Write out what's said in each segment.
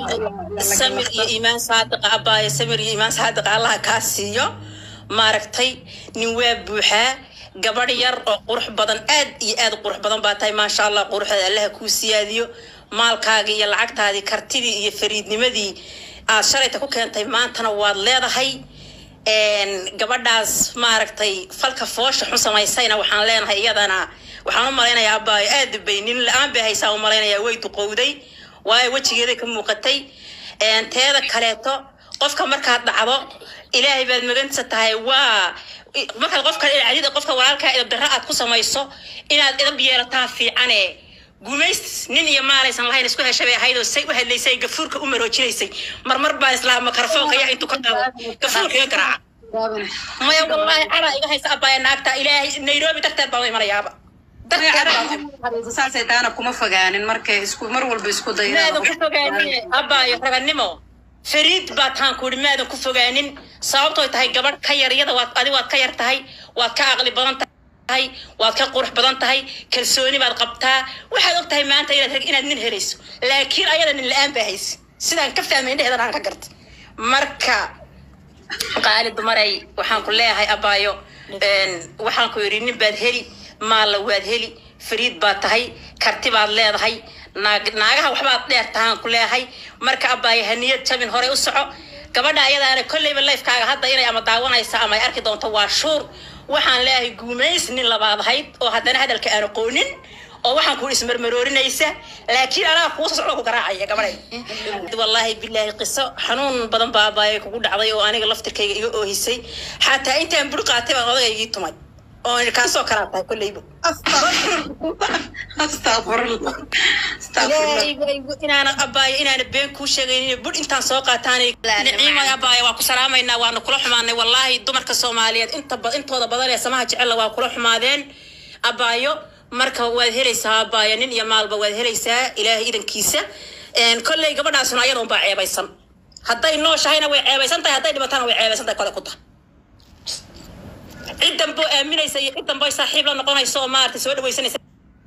samir iyo iimaan saadiqa abaayo samir iyo iimaan saadiqa allaha kaa siiyo maaragtay nin waa buuxaa gabadh yar oo qurux badan aad iyo aad u qurux badan baa tahay maasha allah quruxeeda allaha kuu siyaadiyo maalkaagii iyo lacagtaadii kartidii iyo fariidnimadii aad shalayta ku keentay maantana waad leedahay een, gabadhaas maaragtay falka foosha xun samaysayna waxaan leenahay iyadana waxaan u malaynayaa abaayo aad bay nin la-aan bay haysaa u malaynayaa way duqowday waayo wejigeeday ka muuqatay een, teeda kaleeto qofka markaad dhacdo ilaahay baad maganta tahay waa markaad qofka cadida qofka walaalkaa idab darra aad ku samayso inaad idab yeelataa fiicane gumays nin iyo maalaysan lahayn isku heshay bay ahayd oo say u hadlaysay gafuurka u maroojinaysay marmar baan islaa makarafoonka yaa intuu ka qaado gafuurka iga garaaca maya wallaahi caraa iga haysa abbaaya naagta ilaahay nairobi darteed baan u imanayaaba darteed baan u saasay taana kuma fogaanin markay isku mar walba isku maadan ku daydaa fogaanin abbaayo raganimo fariid baa taan ku ihi maadan ku fogaanin sababtooy tahay gabadh ka yar iyada waad adi waad ka yar tahay waad ka aqli badan tahay waad ka qurux badan tahay kalsooni baad qabtaa waxaad og tahay maanta inaad rag inaad nin helayso laakiin ayada nin la-aan baa haysa sidaan ka fahmay indheheedan aan ka gartay marka qaali dumaray waxaan ku leeyahay abaayo een, waxaan ku yidhi nin baad heli maalla waad heli fariid baad tahay karti baad leedahay naag naagaha waxbaad dheer tahaan ku leeyahay marka abaayo haniyad jabin horey u soco gabadha ayadaana kolleyba lifekaaga hadda inay ama daawanaysa ama ay arki doonto waa shuur waxaan leeyahay guumays nin labaad ahayd oo haddana hadalka aan aqoonin oo waxaan ku ismarmaroorinaysa laakiin anaa kuusa socdo ku garaacaya gabadhay wallaahi bilaahi qiso xanuun badan baa abaayay kugu dhacday oo aniga laftirkayga iga oohisay xataa intaan buri qaatay baan odaygii tumay oo kaasoo kalaa tahay kolleyba astaqfirullah astaqfirullah ilaahay baa igu- inaana abaayo inaana been kuu sheegaynin bur intaan soo qaataan niciimay abaayo waa ku salaamaynaa waana kula xumaanay wallaahi dumarka soomaaliyeed inta ba- intooda badan ee samaha jecella waa kula xumaadeen abaayo marka waad helaysaa abaayo nin iyo maalba waad helaysaa ilaahay idankiisa Een, kolley gabadhaasuna ayada unbaa ceebaysan hadday nooshahayna way ceebaysan tahay hadday dhibatana way ceebaysan tahay kole ku tahay ciddan boo aaminaysa iyo ciddan boy saaxiib la noqonaysa oo maaragtay soo dhawaysanaysa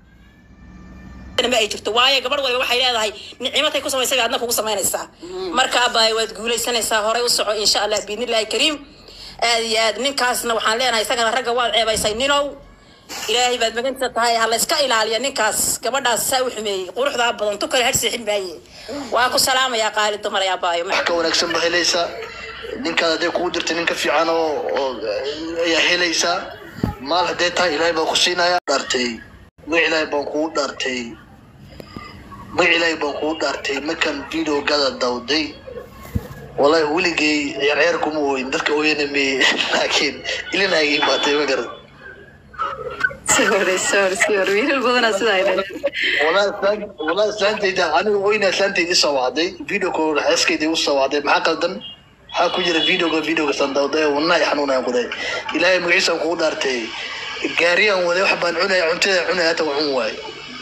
ma ay jirto waayo gabadh waliba waxay leedahay nicmatay ku samaysay bay adna kugu samaynaysaa marka abaayo waad guulaysanaysaa horey u soco insha allah biidnillaahi kariim aad iyo aad ninkaasna waxaan leenahay isagana ragga waad ceebaysay ninow ilaahay baad maganta tahay ha layska ilaaliya ninkaas gabadhaas saa u xumeeyey quruxdaa badan tu kale har seexin maaye waa ku salaamayaa qaali dumar ee abaayo wax ka wanaagsan baa helaysaa ninkaad hadday kugu dirta nin ka fiican oo oo ayaa helaysaa maal hadday tahay ilaahay baa ku siinaya dhaartay magac ilaahay baan kugu dhaartay magac ilaahay baan kugu dhaartay markaan videogada dawday wallahi weligay ciyaarciyaar kuma ooyin dadka ooyana meye laakiin ilinaaga imaatay ma garan sorry sorry sorry wiilal badanaa sidaa ay dhaleen والله سلام والله سلامتيدا انا وين سلامتيدي سوادي فيديو كول حسكيدي وسوادي ما قلدن waxaa ku jira videoga videoga sandawday wallahi xanuunaan quday ilaahay magaciisa kugu dhaartay gaariyaan waday wax baan cunaya cuntada cunaya hata waa cun waaye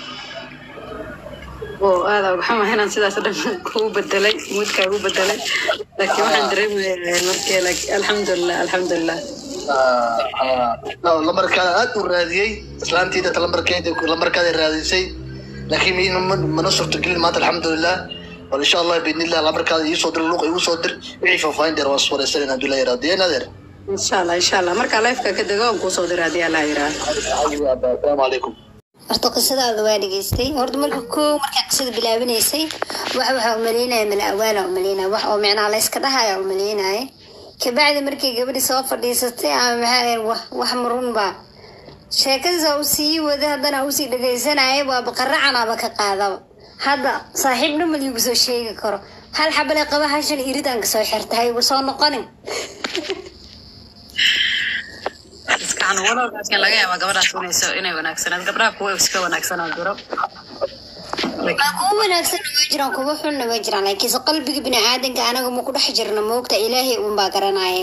oo aada waxaan wahay inaan sidaas o dhan kuu bedelay moodkaa ugu bedelay laakiin waxaan dareemaya markii laakiin alxamdulilah alxamdulilah lamarkaada aad u raadiyey islaantiida lamarkeeda lamarkaada raadisay laakiin mi- ma- mana suurtagelin maanta alxamdulilah bal insha allah biidnillah lamarkaada iisoo dir luuqa igu soo dir wixii faahfaahin dheer waan iswareysanayna hadduu la yaraado deen adeer insha allah insha allah markaa lifeka ka dego aan kuusoo dira haddii allah yiraahdo asalaamu calaykum horta qisadaada waa dhegeystay horta marka koo markaa qisada bilaabinaysay wax waxaa umaleynaya mala awaala umaleynaya wax oo micnaha layska dhahaya umaleynaya kabacdi markii gabadhi soo fadhiisatay ama maxaa ahayd wax wax marun baa sheekadiisa u sii wada haddana usii dhegaysanaya waaba qaracanaaba ka qaadaba hadda saaxiib dhamal igu soo sheegi karo hal xabale qaba hashan iridaan kasoo xirta ha igu soo noqonin iskacan walow laakiin laga yaabaa gabadhaas inayso inay wanaagsanaad gabdhaha kuwa iska wanaagsanaa jiro waa kuwa wanaagsanna waa jiraan kuwa xunna waa jiraan laakiinse qalbiga biniaadanka anaga ma ku dhex jirna moogta ilaahay uunbaa garanaye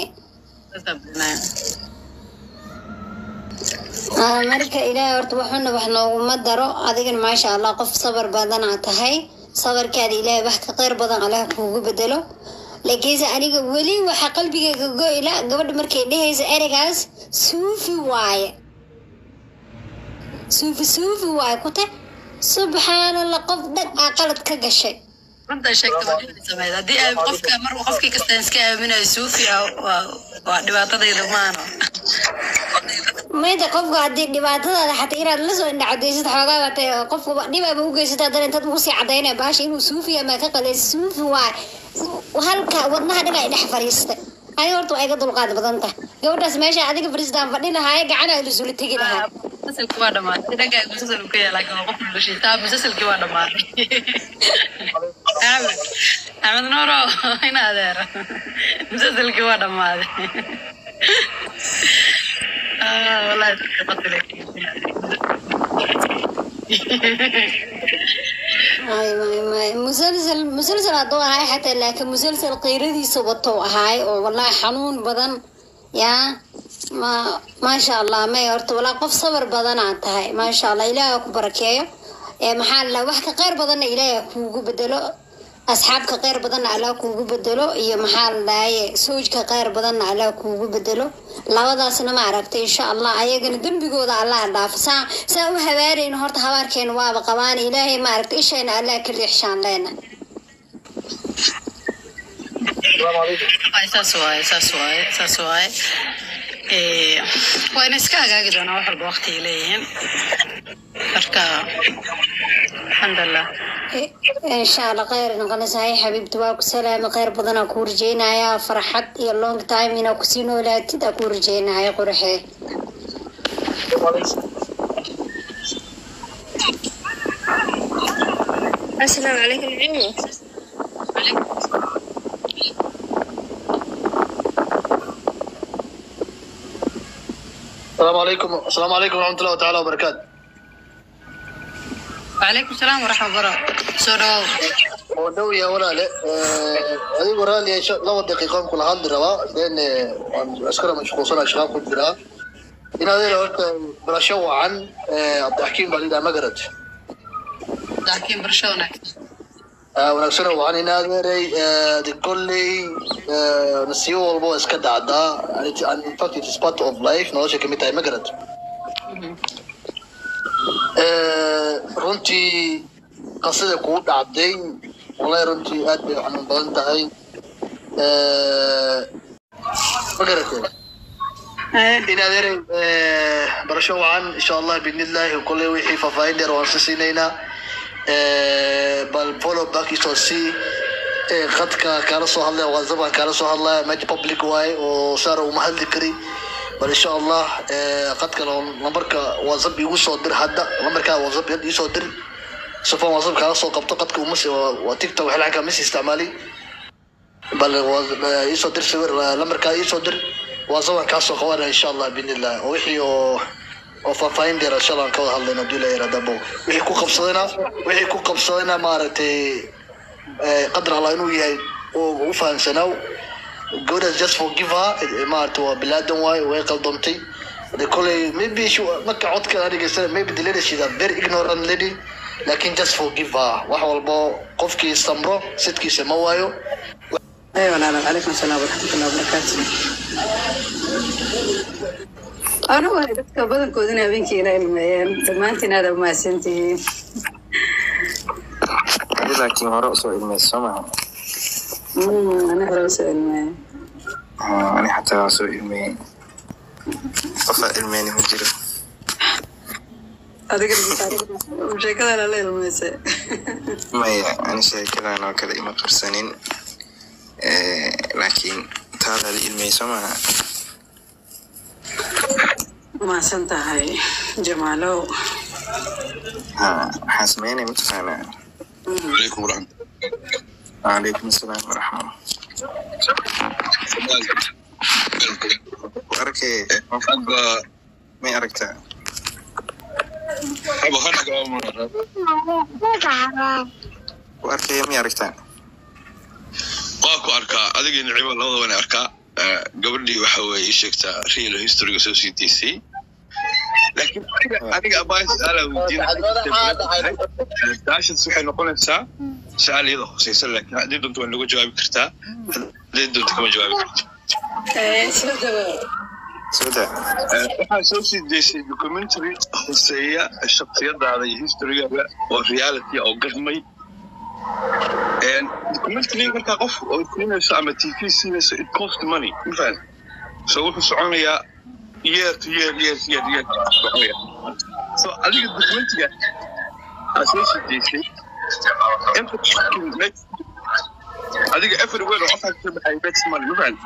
Ah, marka ilaahay horta waxuna wax nooguma daro adigana maasha allah qof sabar badanaa tahay sabarkaada ilaahay wax ka qeyr badan allah kuugu bedelo laakiinse aniga weli waxaa qalbigayga goyla gabadha markay dhehaysa ereygaas suufi waaye suufi suufi waaye ku tag subxaanallah qof dhag aa qalad ka gashay runta sheegta waa dhibay sameyd haddii ay qofka mar qofkii kasta iska aaminayo suufi ah waa waa dhibaatadayda maano mayda qofku haddii dhibaatadaada xataa inaad la soo indhacadaysad xoogaa batay qofku dhibaaba u geysata haddana intaad ugu sii cadaynaya baasha inuu suufi ama ka qalaysa suufi waa halka wadnaha dhan ay dhex fadhiistay adi horta waa iga dulqaad badan tahay gabadhaas meesha adiga fadhiistaan fadhi lahaaye gacana lasula tegi lahaa musalkii waa dhamaaday dhagaa musasal ka yaala laakiin waa qof noloshii taa musasalkii waa dhamaaday axmed axmed nuuro ina adeero musasalkii waa dhamaaday Ah, wallahi dadka qatile. Ay, may, may. musalsal musalsal hadduu ahaay xataa laakiin musalsal qiiradiisa watou ahaay oo wallahi xanuun badan yaa ma maasha allah may horta walaa qof sabar badanaa tahay maasha allah ilaaha ku barakeeyo ee maxaa la wax ka qeyr badanna ilaaha kuugu bedelo asxaabka qeyr badanna allah kuugu bedelo iyo maxaa la dhahaye soojka qeyr badanna allah kuugu bedelo labadaasna ma aragtay insha allah ayagana dembigooda allah dhaafo saa saa u habaarayna horta habaarkeena waaba qabaan ilaahay ma aragtay ishayna allah ka riixshaan leena Ay, saas waaye saas waaye saas waaye Eh, waa ina iska hagaagi doonaa wax walba waqti ay leeyihiin marka alxamdulilah insha allah kheyr noqonaysahay xabiibti waa ku salaamay kheyr badanaa kuu rajeynaya farxad iyo long time inaa kusii noolaatid aa kuu rajeynaya qurxee السلام عليكم عمي السلام عليكم السلام عليكم ورحمة الله تعالى وبركاته وعليكم السلام ورحمة الله soo dhawow oo dhow yahay walaale Eh, adigu raali sha- laba daqiiqoon kula hadli rabaa then eh, waan askara mashquulsanaa shaqaan ku jiraa in adeera horta barasho wacan eh, cabdixakiim baa lidhaa magarad laakiin barasho wanaagsan wanaagsan wacan in adeeray eh, de kolley eh, nasiibo walba waa iska dhacdaa And it- and in fact it is part of life nolosha kamid tahay magarad Eh, runtii qasida kugu dhacday wallahi runtii aad bay xanuun badan tahay Eh, ma garatay in adeeray eh, barasho wacan insha allah biidnillahi kolley wixii faahfaahin dheer waan si siinaynaa Eh, bal follow back isoo sii Eh, khadka kaala soo hadlaya whatsapp kaala soo hadlaya meja public waaye oo saara uma hadli kari bal insha allah eh, khadka lambarka whatsapp igu soo dir hadda lambarkaa whatsapp hadda iisoo dir sifan whatsapp kaala soo qabto khadka uma si- waa waa tiktok waxay lacagka mis isticmaali bal waa- eh, iisoo dir sawir eh, lambarkaa iisoo dir whatsapp aan kaa soo qabanaya insha allah biidnillah oo wixii oo oo faahfaahin dheer insha allah aan ka wada hadlayno hadii la yaraada bo wixii ku qabsadayna wixii ku qabsadayna maaragtay eh, qadar allah inuu yahay oo u fahansanaaw gabadhaas just forgive her eh, maaragtay waa bilaadan waaye way qaldoomtay de koley maybe she marka codka aan dhegeysana maybe the lady she's a very ignorant lady lakin just forgive her wax walbo qofkii samro sidkiisa ma waayo ay walaalo calaykum asalaam waraxmatullahi wabarakaatu ana waay dadka badankoodina habeenkiina ilmeeyeen dhammaantiin aada umahadsantihiin laakiin hore usoo ilmeysa soo maha ana hore usoo ilmeeyey ani xataa waa soo ilmeeyey qofaa ilmeyni ma jiro adiga sheekadana la ilmeysay maya ani sheekadan oo kale ima qarsanin Eh, laakiin taadaa la ilmeyey soo maha mahadsan tahay jamaalow ha waxaan sameynaya mataqaanaa عليكم ورحمة calaykum asalaam waraxma ku arkay الله may aragtaa أبا خلك أمر ku arkaya may aragtaa qaabku arkaa adiga nicibo labada wana arkaa Eh, gabadhii waxa weeye ii sheegtaa real historyga soo sii daysay laakiin aniga aniga abaa su-aala weydiinadaashas waxay noqonaysaa su-aal iyada hoseysa laakiin haddii doonto waa naga jawaabi kartaa haddii doonto kama jawaabi karto soo daa Eh, waxaa soo sii daysay documentary hoseeya shaksiyadaada iyo historygaaga oo reality oo gadmay documentary markaa qof oo siinayso ama tv siinayso it cost money mafahant so wuxuu soconayaa year to year year year year soconaya so adiga documentiga aad soo sideysay every fucking next adiga everywhere oo qofkaa kasoo baxay next money mafahant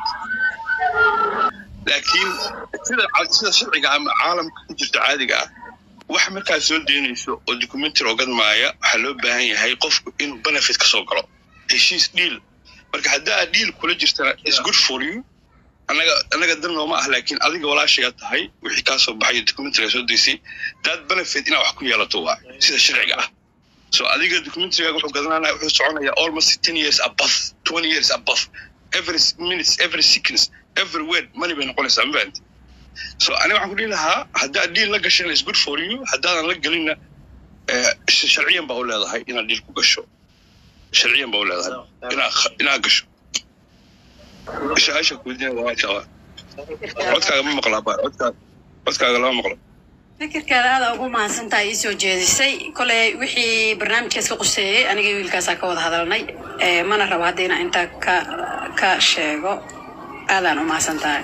laakiin sida sida sharciga ama caalamka ku jirta caadiga ah wax markaad soo deynayso oo documentary ogadmaaya waxaa loo baahan yahay qofku inuu benefit ka soo galo heshiis dhiil marka haddaa aad dhiil kula jirtana is good for you annaga annaga dan nooma ah laakiin adiga walaashayaa tahay wixii kaa soo baxay documentary soo deysay dad benefit inaad wax ku yeelato waa sida sharciga ah so adiga documentary wuxuu gadanaya wuxuu soconaya almost ten years above twenty years above every minutes every seconds every word money bay noqonaysaa ma fahanti so aniga waxaan ku dhihi lahaa haddaad dhiil la gashana is good for you haddaadan la gelinna sharciyan baa u leedahay inaad dhiil ku gasho sharciyan baa u leedahay inaad inaad gasho su-aasha kuweydiina waa maasha allah codkaaga ma maqlaa ba codkaaga codkaaga lama maqlo fikirkeeda aada ugu mahadsantahay ii soo jeedisay koley wixii barnaamijkaas ka quseeyey aniga wiilkaasaa ka wada hadalnay mana rabo hadda inaan intaa ka ka sheego aadaan u mahadsan tahay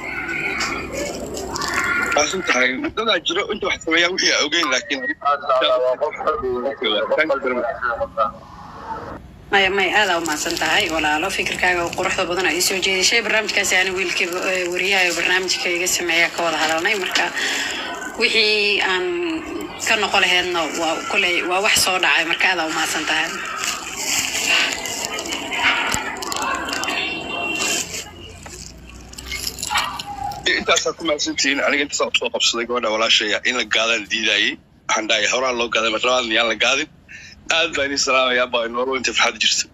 maasan tahay dadaa jiro inta wax sameeyaa wixii aa ogeyn laakiin maya may aadaa u mahadsan tahay walaalo fikirkaaga oo quruxda badan aa ii soo jeedishay barnaamijkaasi ani wiilkii wariyaha oo barnaamijka iga sameeya ka wada hadalnay marka wixii aan ka noqo laheedna waa koley waa wax soo dhacay marka aadaa u mahadsan tahay intaasaa ku mahadsantihiin aniga intaasaa usoo qabsaday gabadha walaashaya in la gaadaan diidayay waxaan dhahay horaa loo gaaday marlabaadna yaan la gaadin aad baan idin salaamayaa baa inoolo inta farxad jirta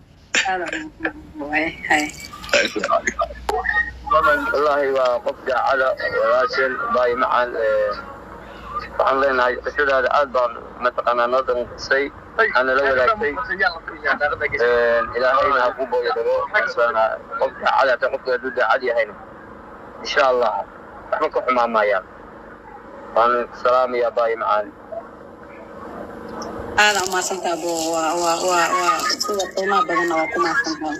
wallaahi waa qof daacada walaasheen baay macaan waxaan leenahay qisadaada aad baan mataqaanaa noo danqisay waxaana la wadaagtay ilaahayna ha ku booyo dhago kaasana qof daacada hata qofka hadduu daacad yahayna insha allah waxba ka xumaan maayaan waan salaamayaa baay macaan aada u mahadsantaa bo waa waa waa waa sida qiimaha badanna waa ku mahadsantaa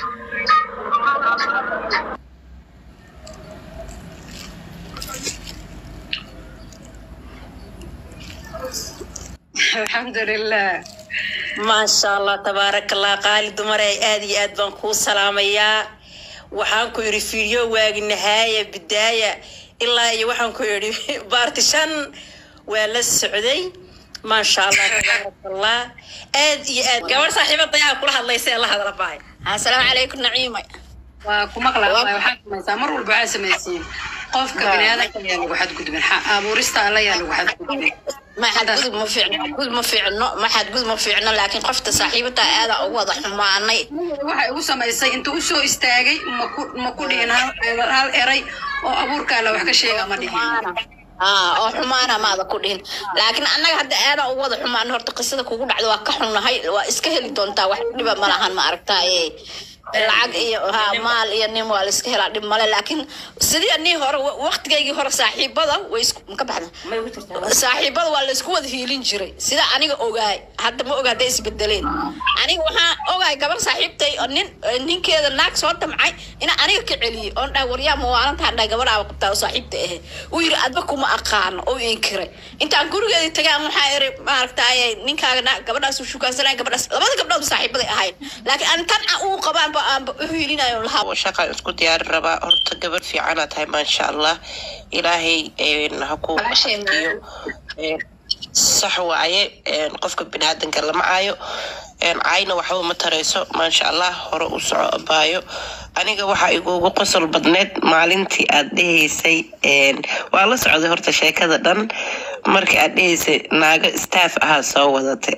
alxamdulilah maasha allah tabaaraka allah qaali dumarey aad iyo aad baan kuu salaamayaa waxaan ku yidhi fiidyo waagi nahaaya bidaaya ilaa iyo waxaan ku yidhi baarti shan waa la socday maasha allah tabaaraka allah aad iyo aad gabadh saaxiibada ayaa kula hadlaysa ee la hadla baay asalaamu calaykum naciima waa ku maqlaa waxaad samaysaa mar walba waxaad samaysiin qofka biniaadanka ayaa lagu xadgudbin xa- abuurista alla yaa lagu xadgudbin ma xadgudub ma fiicno xadgudub ma fiicno ma xadgudub ma fiicno laakiin qofta saaxiibata aada ugu wada xumaanay waxay ugu samaysay intuu u soo istaagay maku ma ku dhihin hal hal eray oo abuurka alla wax ka sheega ma dhihin aa oo xumaana maada ku dhihin laakiin annaga hadda aada ugu wada xumaan horta qisada kugu dhacda waa ka xunnahay waa iska heli doontaa wax dhiba ma lahan ma aragtaaye lacag iyo ha maal iyo nin waa la iska helaa dhib male laakiin sidii anii hore wa- waqtigaygii hore saaxiibada way isku ma ka baxda saaxiibada waa la isku wada hiilin jiray sida aniga ogaay hadda ma oga hadday isbedeleen aniga waxaan ogaay gabar saaxiibtay oo nin ninkeeda naag soo damcay ina aniga ka celiyey oon dhahay waryaa mawaalantaan dhahay gabadhaaba qabtaa oo saaxiibta ahe uu yiri adba kuma aqaano oo inkiray intaan gurigeedii tagay aan waxaa iri maaragtaaye ninkaaga na- gabadhaas uu shukaansanaya gabadhaas labada gabdhood saaxiibaday ahayd laakiin aan tan uu qabaanba aanba u hiilinayo lahaa oo shaqaan isku diyaari rabaa horta gabadh fiicana tahay maasha allah ilaahay een, ha ku xafdiyo Een, sax waaye een, qofka biniaadanka lama caayo een, caayna waxba ma tarayso maasha allah hore u soco abaayo aniga waxaa igugu qosol badneed maalintii aad dhehaysay een, waa la socday horta sheekada dhan markii aad dhehaysay naago staff ahaa soo wadate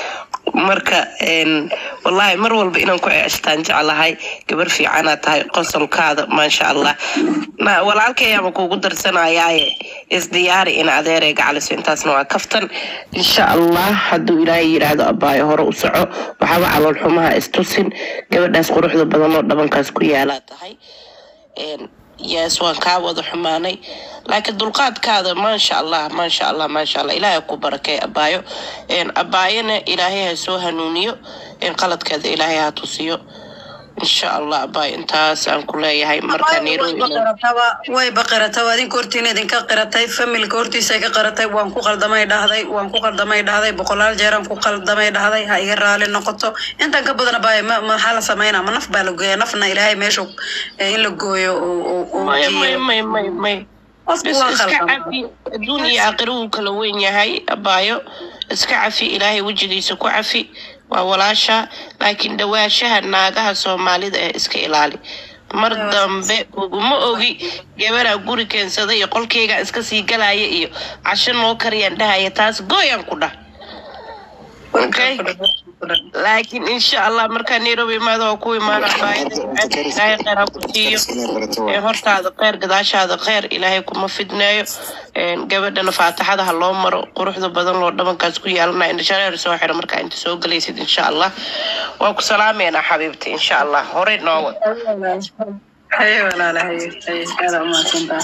marka een, wallaahi mar walba inaan ku ceeshtaan jeclahay gabar fiicana tahay qosolkaada maasha allah na walaalkayaama kuugu darsanayaaye isdiyaari in adeerey gacaliso intaasna waa kaftan insha allah hadduu ilaahay yidhaahdo abaayo hore u soco waxaaba calool xumaha istusin gabadhaas quruxda badan oo dhabankaas ku yaalaa tahay Een, yes waan kaa wada xumaanay laakiin dulqaadkaada maasha allah maasha allah maasha allah ilaahay ku barakay abaayo Een, abaayana ilaahay ha soo hanuuniyo Een, qaladkeeda ilaahay ha tusiyo insha allah abaayo intaas aan ku leeyahay marka nairobi way baqirataba adinka hortiina idinka qiratay familka hortiisa ka qiratay waan ku qaldamay dhahday waan ku qaldamay dhahday boqolaal jeeraan ku qaldamay dhahday ha iga raali noqoto intan ka badan baay maxaa la sameynaa ma naf baa la gooya nafna ilaahay meesha eh, in la gooyo oo- oo- oo may may geeyo. may may may Qofku bes waa iska khaldan. cafi adduun iyo aakhiro wuu kala weyn yahay abaayo iska cafi ilaahay wejigiisa ku cafi waa walaasha laakiin dhawaashaha naagaha soomaalida ee iska ilaali mar dambe uguma ogi gabaraa guri keensada iyo qolkeyga iska sii galaya iyo casho noo kariyaan dhahaya taas gooyaan ku dhah okay laakiin insha allah markaa nairobi imaado waa ku imaana baayada ilaahay kheyr ha ku siiyo Ee, hortaada kheyr gadaashaada kheyr ilaahay kuma fidneeyo Een, gabadhana faataxada ha loo maro quruxda badan loo dhabankaas ku yaalanaya indhashareer soo xiro markaa inta soo galaysid insha allah waa ku salaameynaa xabiibti insha allah horey noo wad haye walaala haye haye aada umahadsantahay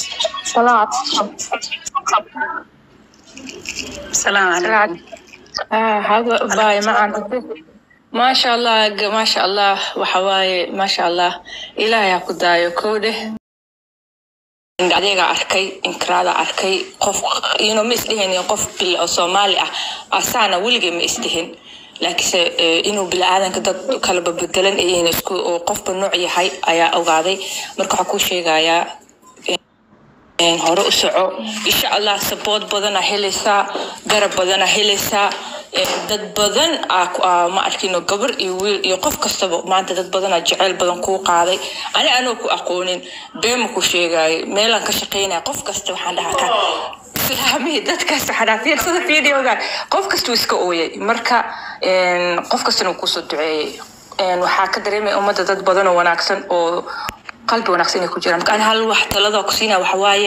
salaamu calaykum هذا باي معنا ما شاء الله ما شاء الله وحواي ما شاء الله إلهي أكو دايو كوده adeega arkay inkraada arkay qof ino ma isdhihin qof bil oo soomaali ah asaana weligay ma isdhihin laakiinse eh, inuu bilaadanka dad kala babedelan iyo isku oo qofba nooc yahay ayaa ogaaday marka waxaa kuu sheegayaa een, hore u soco insha allah sabood badana helaysaa garab badana helaysaa een, dad badan aa ku- aa ma arkino gabar iyo wiil iyo qof kastaba maanta dad badana jeceyl badan kuu qaaday ani anoo ku aqoonin beema ku sheegaayo meelaan ka shaqeynaya qof kasta waxaan dhahaa ka islaamihii dadkaas waxaan dhahaa fiirsada videoga qof kastuu iska ooyay marka een, qof kastana wuu kusoo duceeyey Een, waxaa ka dareemaya ummadda dad badan oo wanaagsan oo qalbi wanaagsan inay ku jiraan marka ani hal wax talada ku siinaya waxa waaye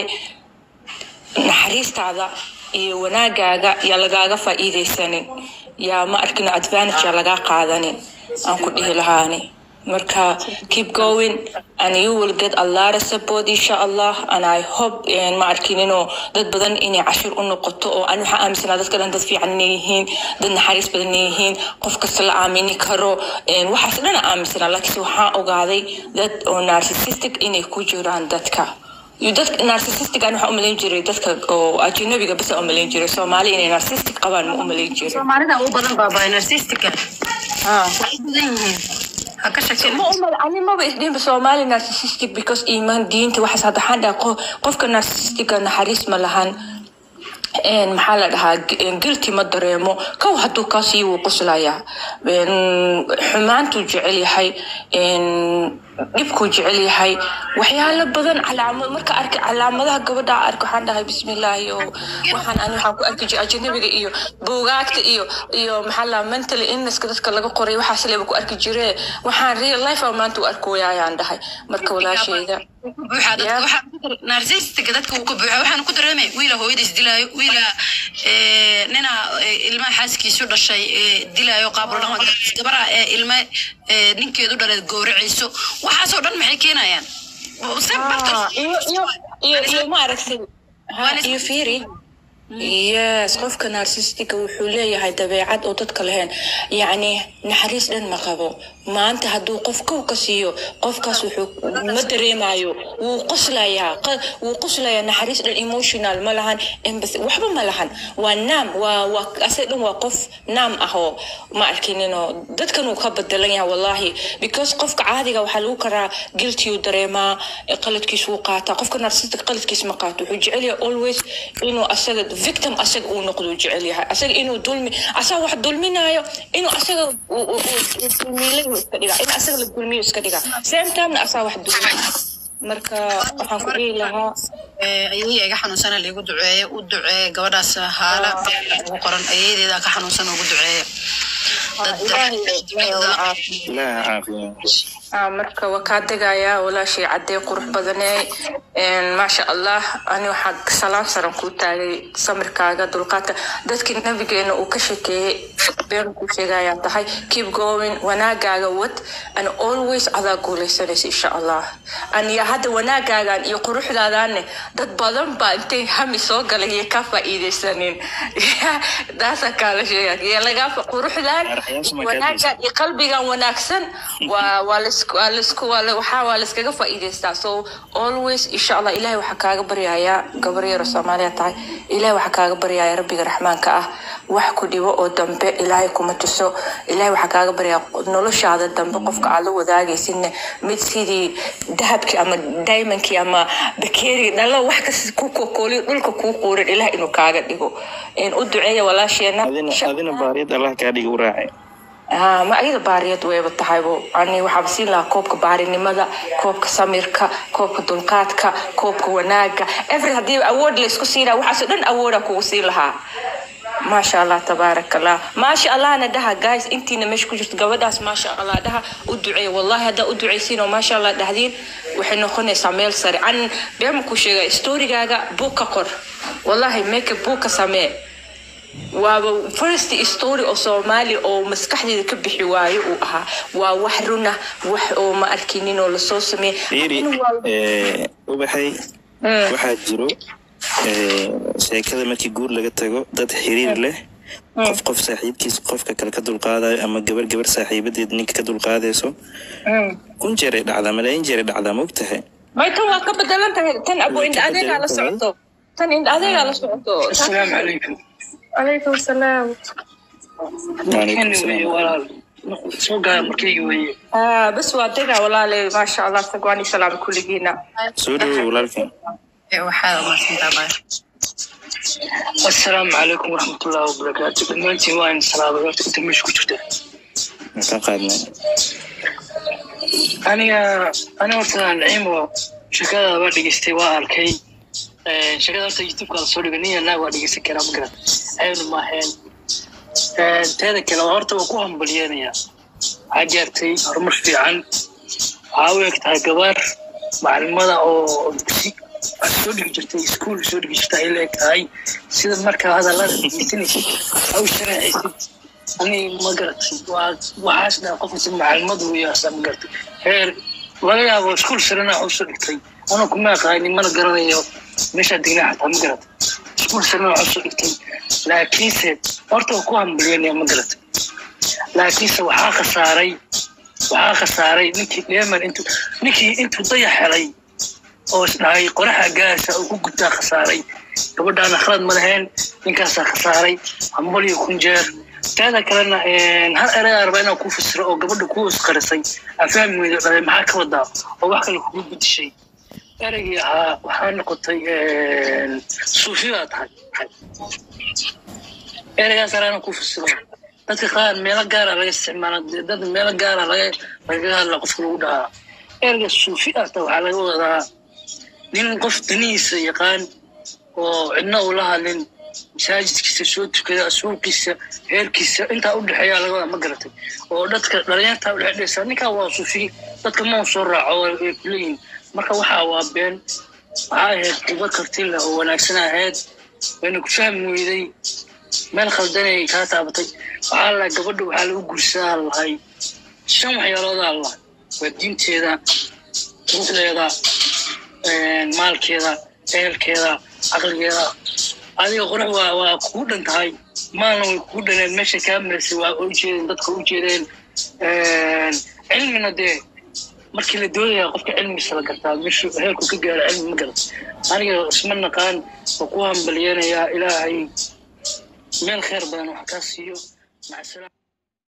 naxariistaada iyo wanaagaaga yaa lagaaga faa'iidaysanin yaa ma arkino advantage yaa lagaa qaadanin aan ku dhihi lahaani marka keep going and you will get a lot of support insha allah and i hope een, ma arkin inuu dad badan inay cashir u noqoto oo ani waxaan aaminsanaa dadka dhan dad fiican inay yihiin dad naxariis badan inay yihiin qof kasta la aamini karo een, waxaas dhan aan aaminsanaa laakiinse waxaan ogaaday dad oo narcissistic inay ku jiraan dadka iyo dadka narcissistic aan waxaa umalayn jiray dadka oo ajnabiga basa umalayn jiray soomaali inay narcissistic qabaan ma umalayn jiray soomaalida ugu badan baa baa narcissistica Ah. waxay badan yihiin ha ka shakin ma umal ani maba isdhihinba soomaali narcissistic because iimaan diinta waxaas hadda waxaan dhaha qo- qofka narcissistica naxariis ma lahan een, maxaa la dhahaa gu- een, guilty ma dareemo kow hadduu kaa sii wuu qoslayaa Een, xumaantuu jecel yahay een, dhibkuu jecel yahay waxyaalo badan calaamad marka arka calaamadaha gabadha arka waxaan dhahay bismillaahi oo waxaan ani waxaan ku arki jiray ajnabiga iyo buugaagta iyo iyo maxaa la mentally illnesska dadka laga qoray waxaas leeba ku arki jire waxaan real life ah maanta u arkooya ayaan dhahay marka walaashayda buuxa dadka waxaa narcissistica dadka uu ka buuxa waxaan ku dareemay wiila hooyadiis dilaayo wiila eh, nina eh, ilmaha xaaskiisu dhashay eh, dilaayo qaabul dhaqan gabara ee ilma eh, ninkeedu dhalay gowracayso waxaasoo dhan maxay keenayaan Ah, iyo iyo iyo iyo ma aragtay ha iyo fiiri yes qofka narcissistica wuxuu leeyahay dabeecad oo dadka lahayn yacni naxariis dhan ma qabo maanta hadduu qof kow ka siiyo qofkaas wuxuu ma dareemayo wuu qoslayaa qa- wuu qoslayaa naxariis dhan emotional ma lahan empathy waxba ma lahan waa naam waa waa asaga dhan waa qof naam ah oo ma arkininoo dadkan uu ka bedelan yahay wallahi because qofka caadiga waxaa lagu karaa guilty uu dareemaa eh, qaladkiis wuu qaataa qofka narcissistic qaladkiis ma qaato wuxuu jecel yahay always inuu asaga victim asaga uu noqdo uu jecel yahay asaga inuu dulmi asaga wax dulminayo inuu asaga uu- uu- uu- uu dulmiilay uu iska dhigaa in asaga la dulmiyo iska dhigaa same timena asaga wax dulmi marka waxaan ku dhihi lahaa ayadii iga xanuunsana liigu duceeya u duceeya gabadhaas haala ugu qoran ayadeeda ka xanuunsan ugu duceeya dad ilaaha caafiya Ah, marka waa kaa degayaa walaashay caddee qurux badanee maasha allah ani waxaa salaam saran kuu taagay samirkaaga dulqaadka dadkii nabigeena uu ka shekeeyey been kuu sheegayaa tahay keep going wanaagaaga wad and always adaa guuleysanaysa insha allah aniya hadda wanaagaagan iyo quruxdaadaanne dad badan baa intay hami soo galay iyo ka faa'iidaysanin taasaa kaala sheega iyo laga quruxdaan wanaagan iyo qalbigan wanaagsan waa waa laisku waa laisku waa la- waxaa waa laiskaga faa'iidaystaa so always insha allah ilahay waxaa kaaga baryayaa gabar yaro soomaaliya tahay ilahay waxaa kaaga baryayaa rabbiga raxmaanka ah wax ku dhibo oo dambe ilaahay kuma tuso ilahay waxaa kaaga baryayaa noloshaada dambe qofka aad la wadaagaysidne mid sidii dahabkii ama diamondkii ama bakeeri dhalo wax kas ku kokooliyo dhulka kuu quurin ilaah inuu kaaga dhigo In u duceeya walaasheena adina baariyad allah kaa dhigi u raacay Ah, ma ayada baariyad weyba tahaybo ani waxaaba siin lahaa koobka baarinimada koobka samirka koobka dulqaadka koobka wanaaga every haddii awood laysku siinaa waxaasoo dhan awooda kugu siin lahaa maasha allah tabaaraka allah maasha allahna dhaha guys intiina meesha ku jirto gabadhaas maasha allah dhaha u duceeya wallahi haddaa u duceysiin oo maasha allah dhahdiin waxay noqonaysaa meel sare an beema ku sheega storygaaga buug ka qor wallahi make a buug ka samee waaba first story oo soomaali oo maskaxdeeda ka bixi waayo uu ahaa waa wax runa wax oo ma arkinin oo lasoo sameeyey fiiri eh, ubaxay waxaa jiro eh, sheekada markii guur laga tago dad xiriir leh qof qof saaxiibkiis qofka kale ka dulqaadayo ama gabar gabar saaxiibadeed ninka ka dulqaadayso kun jeeray dhacdaa malaayin jeeray dhacdaa maogtahay may tan waa ka bedelan tahay tan abo indha adeegaa la socoto tan indha adeegaa la socoto السلام عليكم calaykum salaam soo gaara markayga weye Ah, bas waa degaa walaalay maasha allah tagwaani salaam kulligiina soo dhawow walaalkan waxaad umaadsantaa assalaamu calaykum waraxmatullaahi wabarakaatu dhammaantiin waa in salaamay horta inta meesha ku jirta ka qaadnay aniga aniga horta naciimo sheekada waa dhegeystay waa arkay Eh, sheekada horta youtubeka la soo dhigay nin naag waa dhegeysan karaa ma garan aynu maaheen Eh, teeda kale horta waa ku hambalyeynaya waxaa gaartay horumar fiican waxaa u eg tahay gabar macalimada oo dugsi wax soo dhigi jirtay iskuul soo dhigi jirta ay la eg tahay sida markaa hadallada dhegeysanaysid ha u sharaxaysid ani ma garatay waa waxaas dhaa qofkasi macalimadu yaasa ma garatay heer laga yaabo iskuul sarena wax usoo dhigtay anuu kuma aqaanin mana garanayo meeshaa degnaa xataa ma garatay iskuul sarena wax usoo dhigtay laakiinse horta waa ku hambalyanaya ma garatay laakiinse waxaa khasaaray waxaa khasaaray ninkii dheeman intuu ninkii intuu dayax helay oo isdhahay qoraxa gaasa uu ku gutaa khasaaray gabadhaana khalad ma lahayn ninkaasaa khasaaray hambaliyo kun jeer teeda kalena hal erayaa raba inaan kuu fasiro oo gabadha kuu isqarisay aan fahmi weydo dhalay maxaa ka wadaa oo wax kale kugu bedishay ereygii ahaa waxaa noqotay suufi baa tahay ereygaas araa inaan kuu fasiro dadka qaar meelo gaara laga isticmaala dad meelo gaara laga lagaga hadla qofka lagu dhahaa ereyga suufi ahta waxaa laga wadaa nin qof danihiisa yaqaan oo cidna uu la hadlin masaajidkiisa soo tukada suuqiisa heerkiisa intaa udhexeeya laga wadaa ma garatay oo dadka dhalinyarta udhexdheysa ninkaa waa suufi dadka ma uu soo raaco way kuleeyihin marka waxaa waa been waxaa ahayd kuba karti leh oo wanaagsan ahayd wayna ku fahmi weyday meel khaldanay kaa taabatay waxaa la gabadha waxaa lagu guursadaa lahay shan waxyaaloodaa lahay waa diinteeda ruuxdeeda maalkeeda ehelkeeda caqligeeda adiga qurux waa waa kugu dhan tahay maalna way kugu dhaneen meesha kaa maraysay waa ujeedeen dadka u jeedeen cilmina dee markii la doodaya qofka cilmigiisa la gartaa meeshu heerku ka gaaro cilmi ma garat aniga isma naqaan oo ku hambalyeenayaa ilaahay meel kheer badan wax kaa siiyo maca salaam